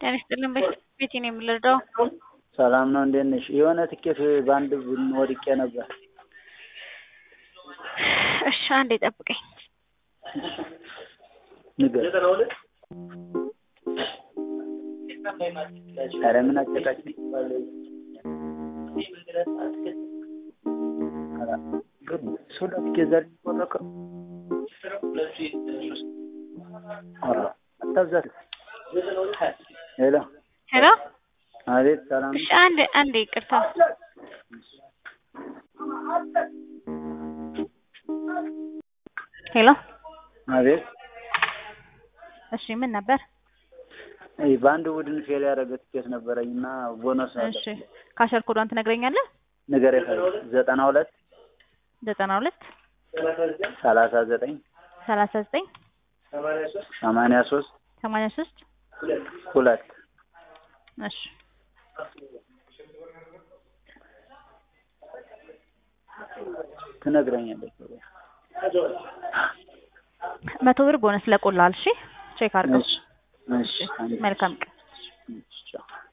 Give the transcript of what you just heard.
ጤና ይስጥልን ቤቴ ነው የምንረዳው። ሰላም ነው እንዴት ነሽ? የሆነ ትኬት በአንድ ቡድን ወድቄ ነበር። እሺ አንዴ ጠብቀኝ። ንገር። ኧረ ምን አጨቃጭኝ። ሶዳ ትኬት ዛሬ ቆረቀ። ኧረ አታብዛት። ሄሎ ሄሎ አቤት፣ ሰላም እሺ አንዴ አንዴ ይቅርታ። ሄሎ አቤት። እሺ ምን ነበር? አይ በአንድ ቡድን ፌል ያደረገ ትኬት ነበረኝ እና ቦነስ አለ። እሺ ካሸር ኮዷን ትነግረኛለህ? ንገር ዘጠና ሁለት ዘጠና ሁለት ሰላሳ ዘጠኝ ሰላሳ ዘጠኝ ሰማንያ ሶስት ሰማንያ ሶስት ሁለት እሺ ትነግረኛለች። መቶ ብር ቦነስ ለቆላል። እሺ ቼክ አድርገው። እሺ እሺ መልካም ቀን። እሺ ቻው።